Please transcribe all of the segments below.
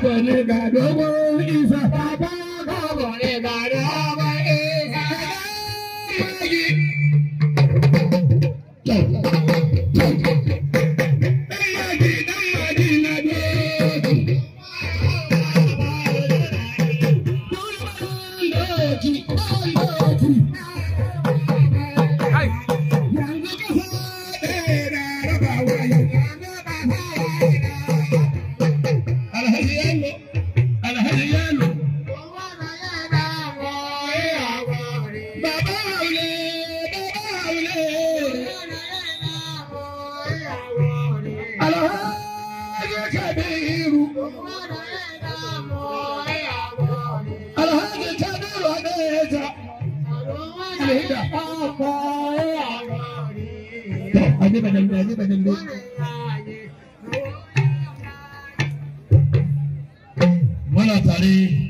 gabo ne ga dogon isa baba gabo ne ga dogon isa magi dan magi dan magi na dogon doki doki Ai, yanzu kasa ɗaya na rabawa yau alhaji yalo alhaji yalo baba haule baba haule alhaji kabiru alhaji kabiru adeja alhaji to aje badallo aje badallo muna tare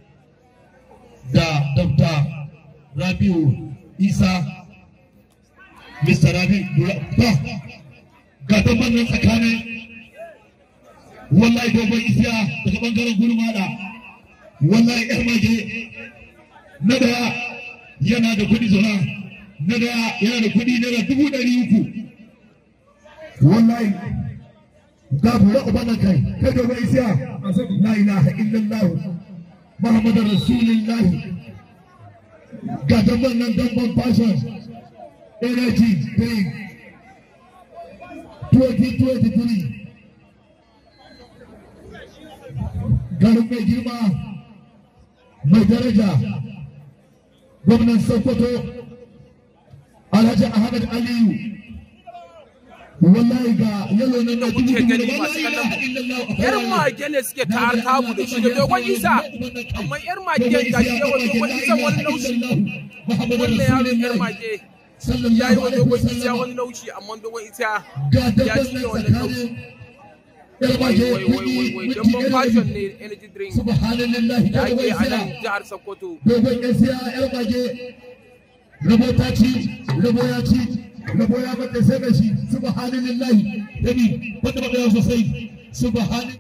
da Dr. Rabiu Isa Mr. Rabi ba ga dabban nan tsakanin wallahi dogon isiya daga bangaren gurmada wallahi yar mage na daya yana da kudi zona na daya yana da kudi naira dubu ɗari uku wallahi ga bura ubana kai kai dogon isiya la ilaha illallah muhammadar rasulullah ga dabban nan dabban fashion energy drink 2023 garin mai girma mai daraja gwamnan sokoto alhaji ahmed aliyu wallahi ga yalo nan na dubu kuke dubu gani da masu wallahi kallon ilaha illallah yar mage ne suke ta kamu da shi da dogon isa amma yar mage ga shi yawa dogon isa wani laushi wannan yaro yar mage ya yi wa dogon isa wani laushi amma dogon isa ga ya dabban ci nan wannan laushi tsakanin yar mage wai wai wai wai kuɗi damban minti fashion ɗari ne energy drink subhanallahi da dogon ake a nan isa jihar sokoto dogon ya siya yar mage rabo ta ci rabo ya ci rabo ya bata sai da shi subhanallahi dani wanda ba ya sosai subhan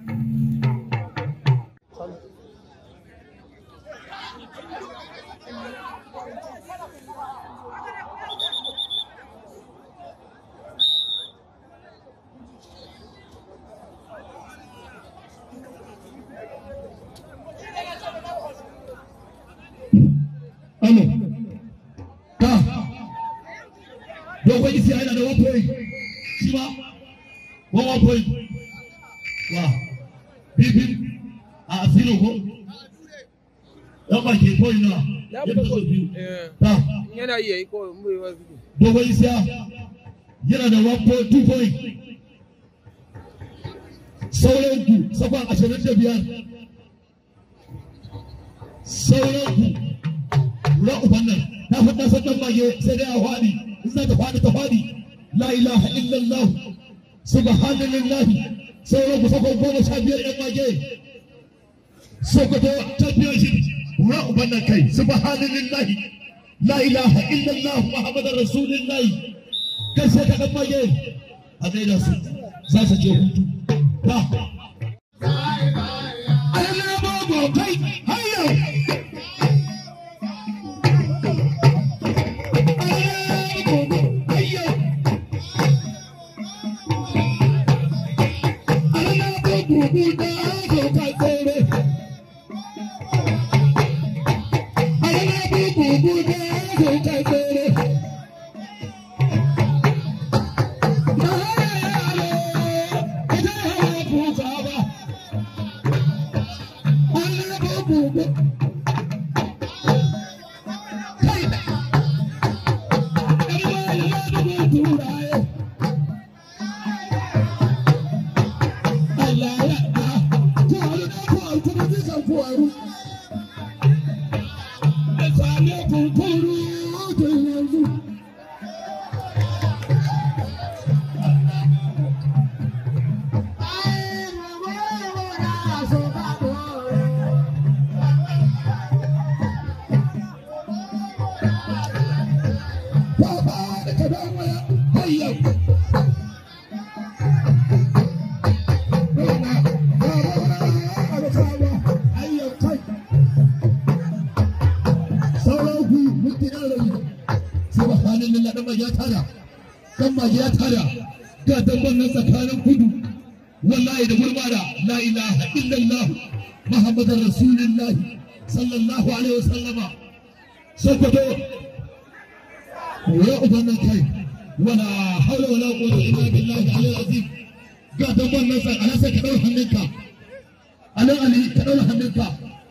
Alo. Ta. Dogon isi yana da one point. Shi ma. One one point. Wa. Bibin. A asiro ko. Yan ba ke point na. ya Yadda so biyu. Eh, Ta. yana iya yi ko mai wasu Dogon isi yana da one point two point. Sauran ku sakon ashirin da biyar. Sauran ku lura uban nan ta faɗa sannan mage sai dai a faɗi in za ta faɗi ta faɗi la ilaha illallah subhanallah sauran ku sakon goma sha biyar yan mage sokoto championship lura uban nan kai subhanallah la ilaha illallah muhammadar rasulullah kai sai ka ɗan mage a gaida su za su je hutu ta Allah ba kai hayya Allah mage ya tada dan mage ya tada ga dabban nan tsakanin kudu wallahi da gurbara la ilaha illallah muhammadar rasulullahi sallallahu alaihi wasallama sokoto ya ubannan kai wala haula wala quwwata illa billahi al azim ga dabban nan sai ana sai ka dau hannunka anan ali ka dau hannunka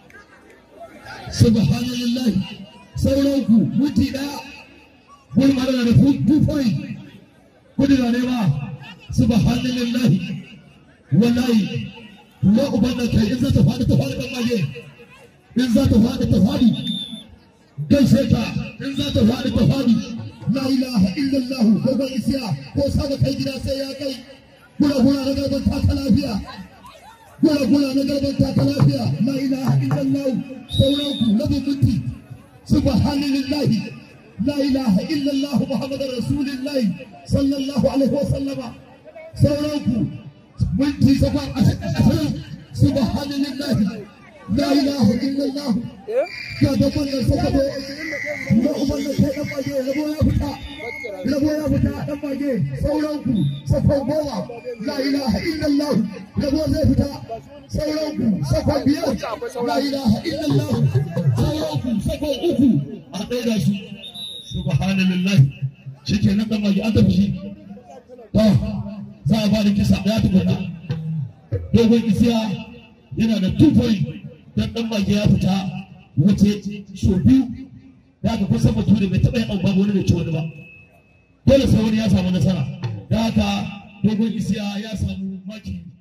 subhanallahi sauranku muti daya gurbara da two point kudu da ne ba subhanallahi wallahi ya ubanna kai in za ta faɗi ta faɗi maje in za ta faɗi ta faɗi gaishe ta in za ta faɗi ta faɗi la ilaha illallah ko ban isiya ko saba kai gida sai ya kai gura gura na garban ta lafiya gura gura na garban ta lafiya la ilaha illallah sauranku na minti subhanallahi la ilaha illallah muhammadar rasulullahi sallallahu alaihi wa sallama sauranku minti sakon ashirin subhanallahi la ilaha illallah ga da wannan sakato na umar da kai dan mage rabo ya fita rabo ya fita dan mage sauranku sakon goma la ilaha illallah rabo zai fita sauranku sakon biyar la ilaha illallah sauranku sakon uku a ɗaya da shi subhanallahi shi ke nan dan mage an tafi shi to za a ba da kisa ɗaya tukuna dogon isiya yana da two point dan dan mage ya fita wuce so biyu da aka kusa bature bai taɓa yin abu babu wani bai ci wani ba dole sai wani ya samu nasara da haka dogon isiya ya samu maki